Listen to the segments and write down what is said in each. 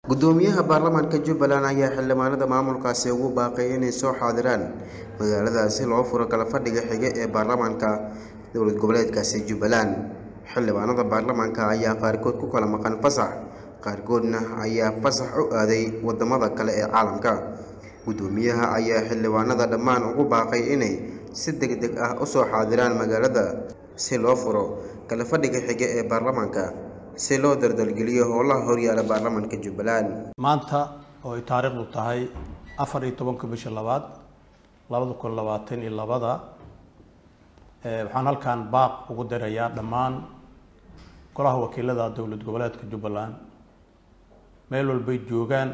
gudoomiyaha baarlamaanka jubbaland ayaa xildhibaanada maamulkaasi ugu baaqay inay soo xaadiraan magaaladaasi loo furo kala fadhiga xige ee baarlamaanka dowlad goboleedkaasi jubbaland xildhibaanada baarlamaanka ayaa qaarkood ku kala maqan fasax qaarkoodna ayaa fasax u aaday wadamada kale ee caalamka gudoomiyaha ayaa xildhibaanada dhammaan ugu baaqay inay si deg deg ah usoo xaadiraan magaalada si loo furo kala fadhiga xige ee baarlamaanka si loo dardalgeliyo howlaha horyaala baarlamaanka jubbaland maanta oo ay taariikhdu tahay afar iyo tobanka bisha labaad labada kun labaatan iyo labada waxaan halkan baaq ugu dirayaa dhammaan golaha wakiilada dowlad goboleedka jubbaland meel walbay joogaan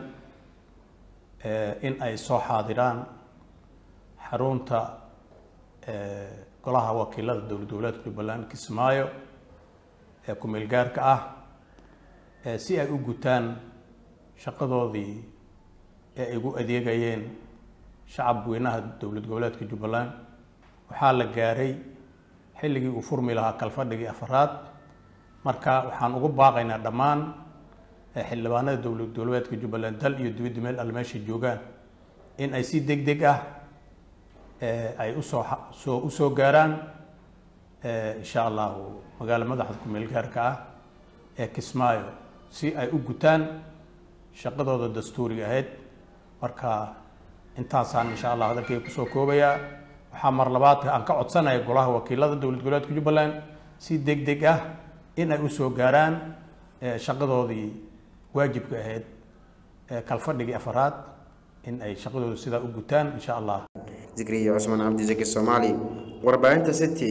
in ay soo xaadiraan xarunta golaha wakiilada dowlad goboleedka jubbaland kismaayo ee ku-meel gaarka ah si ay u gutaan shaqadoodii ee ay ugu adeegayeen shacab weynaha dowlad goboleedka jubbaland waxaa la gaaray xilligii uu furmi lahaa kalfadhigii afaraad marka waxaan ugu baaqaynaa dhammaan xildhibaanada dowlad goboleedka jubbaland dal iyo dibadda meel alle meeshay joogaan in ay si deg deg ah ay usoo soo usoo gaaraan insha allahu magaalo madaxda ku-meel gaarka ah ee kismaayo si ay u gutaan shaqadooda dastuuriga ahayd marka intaasaan insha allah hadalkayga kusoo koobayaa waxaa mar labaad aan ka codsanaya golaha wakiilada dowlad goboleedka jubbaland si deg deg ah in ay usoo gaaraan shaqadoodii waajibka ahayd kalfadhigii afaraad in ay shaqadooda sidaa u gutaan insha allah zikriya cusmaan cabdi zaki soomaali warbaahinta city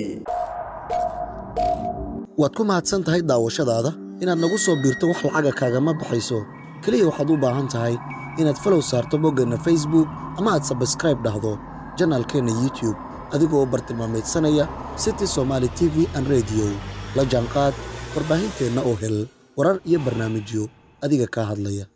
waad ku mahadsan tahay daawashadaada inaad nagu soo biirto wax lacaga kaagama baxayso keliya waxaad u baahan tahay inaad falow saarto boggeenna facebook ama aad sabskraib dhahdo janaalkeenna youtube adigoo bartilmaamaydsanaya city somaali t v an rediyo la jaanqaad warbaahinteenna oo hel warar iyo barnaamijyo adiga kaa hadlaya